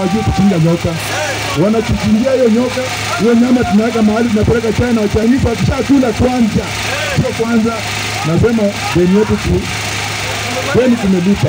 hawajui kuchinja nyoka, wanatuchinjia hiyo nyoka. Hiyo nyama tunaweka mahali, tunapeleka China. Wachinese wakishakula kwanza, sio kwanza, nasema deni yetu tu, deni tumelipa.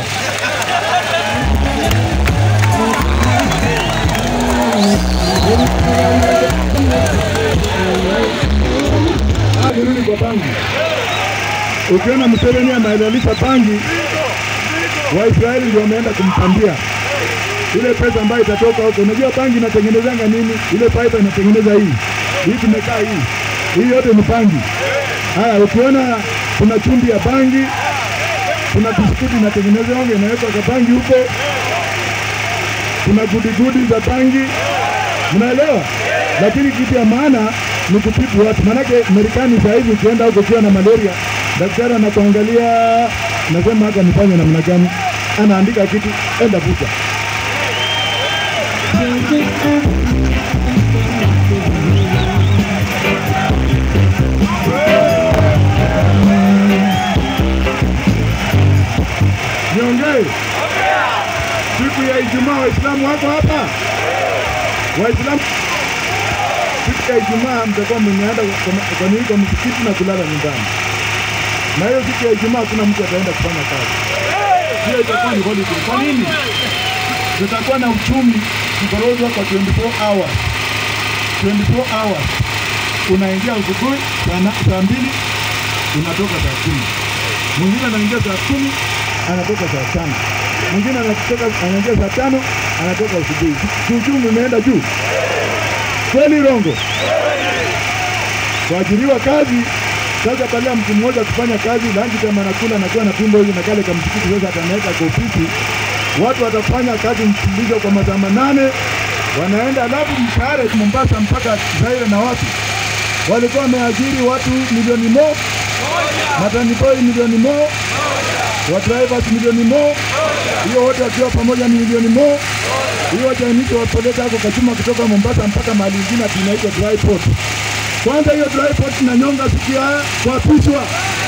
Ah, nirudi kwa bangi. Ukiona Museveni amehalalisha bangi, Waisraeli ndio wameenda kumpandia ile pesa ambayo itatoka huko. Unajua bangi inatengenezanga nini? Ile pipe inatengeneza hii hii, tumekaa hii hii, yote ni bangi. Haya, ukiona kuna chumbi ya bangi, kuna biskuti inatengenezwanga inawekwa kwa bangi huko, kuna gudigudi za bangi, mnaelewa? Lakini kitu ya maana ni kutibu watu, maanake Marekani saa hizi ukienda huko ukiwa na malaria, daktari anakuangalia, nasema hata nifanye namna gani, anaandika kitu, enda vuta Niongee siku ya Ijumaa, Waislamu wako hapa? Waislamu siku ya Ijumaa mtakuwa mmeenda kwa- kwa nini kwa msikiti na kulala nyumbani, na hiyo siku ya Ijumaa hakuna mtu ataenda kufanya kazi, hiyo itakuwa ni holiday. Kwa nini? Tutakuwa na uchumi kukorozwa kwa 24 hours, 24 hours. Unaingia asubuhi saa na- saa mbili unatoka saa kumi mwingine anaingia saa kumi anatoka saa tano mwingine anatoka anaingia saa tano anatoka asubuhi. Kiuchumi umeenda juu kweli, Rongo? Kuajiriwa kazi sasa, badala ya mtu mmoja kufanya kazi lanji kama anakula anakuwa na tumbo hivi na kale kamsikiti, sasa atanaweka kwa ofisi, watu watafanya kazi mfululizo kwa masaa manane, wanaenda alafu mshahara Mombasa mpaka Zaire na wapi walikuwa wameajiri watu milioni mo matani boy milioni mo wa drivers milioni mo hiyo wote wakiwa pamoja ni milioni mo hiyo wajainito wapeleka hako kachuma kutoka Mombasa mpaka mahali ingine ati inaitwa dry port. Kwanza hiyo dry port na nyonga sikia kuapishwa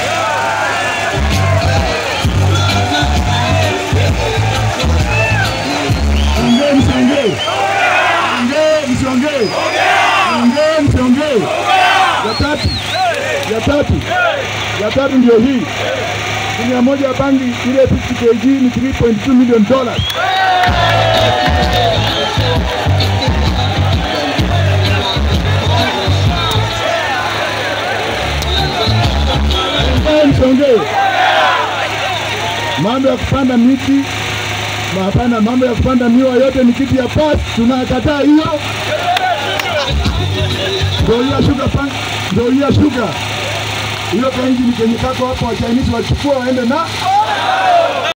ongee msiongee, ongee msiongee, ongee msiongee. Ya tatu, ya tatu, ya tatu ndio hii Gunia moja ya bangi ile 50 kg ni 3.2 million dollars. Eh, Msongee, mambo ya kupanda miti ma- hapana, mambo ya kupanda miwa yote ni kitu ya pasi, tunakataa hiyo. Ndio hiyo sugar pan, ndio hiyo sugar hiyo kainjini kenye kako hapo, Wachinese wachukua waende na